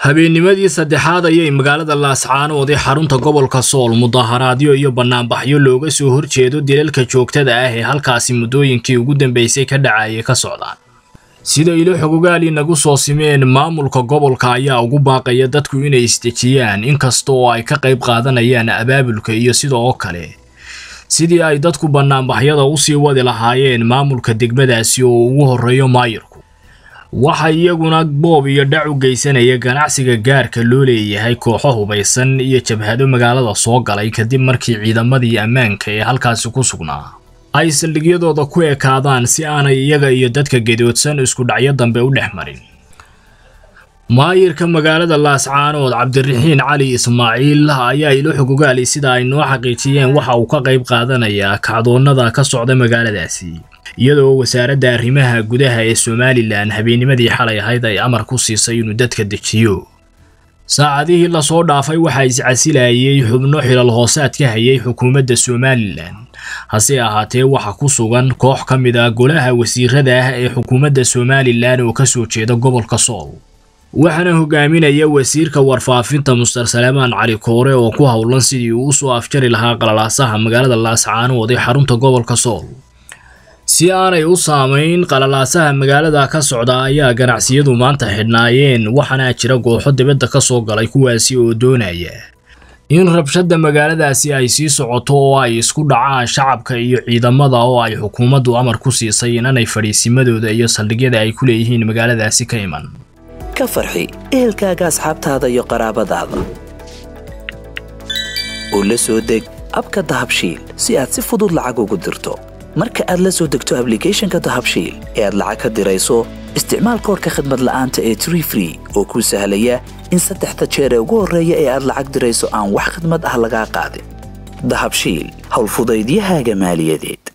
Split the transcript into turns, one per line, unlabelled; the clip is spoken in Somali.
habeennimadii saddexaad ayay magaalada laascaanood ee xarunta gobolka sool mudaharaadyo iyo bannaanbaxyo looga soo horjeedo dilalka joogtada ah ee halkaasi muddooyinkii ugu dambeysay ka dhacayay ka socdaan sida ilo xogogaali nagu soo simeen maamulka gobolka ayaa ugu baaqaya dadku inay isdejiyaan inkasta oo ay ka qayb qaadanayaan abaabulka iyo sidoo kale sidii ay dadku bannaanbaxyada usii wadi lahaayeen maamulka degmadaasi oo ugu horreeyo maayirku waxa iyaguna boob iyo dhac u geysanaya ganacsiga gaarka loo leeyahay kooxo hubaysan iyo jabhado magaalada soo galay kadib markii ciidamadii ammaanka ee halkaasi ku sugnaa ay saldhigyadooda ku ekaadaan si aanay iyaga iyo dadka gedoodsan isku dhacyo dambe u dhex marin maayirka magaalada laascaanood cabdiraxiin cali ismaaciil ayaa ilo xogogaali sida ay noo xaqiijiyeen waxa uu ka qayb qaadanayaa kacdoonnada ka socda magaaladaasi iyadoo wasaaradda arrimaha gudaha ee somalilan habeennimadii xalay ahayd ay amar ku siisay inuu dadka dejiyo saacadihii lasoo dhaafay waxaa iscasilayay xubno xilal hoosaad ka hayay xukuumadda somalilan hase ahaatee waxa ku sugan koox ka mid ah golaha wasiirada ah ee xukuumadda somalilan oo ka soo jeeda gobolka sool waxaana hogaaminaya wasiirka warfaafinta muster saleemaan cali koore oo ku howlan sidii uu usoo afjari lahaa qalalaasaha magaalada laascaanood ee xarunta gobolka sool si aanay u saamayn qalalaasaha magaalada ka socda ayaa ganacsiyadu maanta xidhnaayeen waxaana jira gooxo dibadda ka soo galay kuwaasi oo doonaya in rabshadda magaaladaasi ay sii socoto oo ay isku dhacaan shacabka iyo ciidamada oo ay xukuumaddu amar ku siisay inanay fadhiisimadooda iyo saldhigyada ay ku leeyihiin magaaladaasi ka iman
ka farxi ehelkaaga asxaabtaada iyo qaraabadaada oo la soo deg abka dahabshiil si aad si fudud lacag ugu dirto marka aad la soo degto ablicathonka dahabshiil ee aad lacag ka dirayso isticmaal koorka khadmad la'aanta ee tree free oo kuu sahlaya in saddexda jeer ee ugu horreeya ee aad lacag dirayso aan wax khadmad ah lagaa qaadin dahabshiil howlfudaydiyahaaga maaliyadeed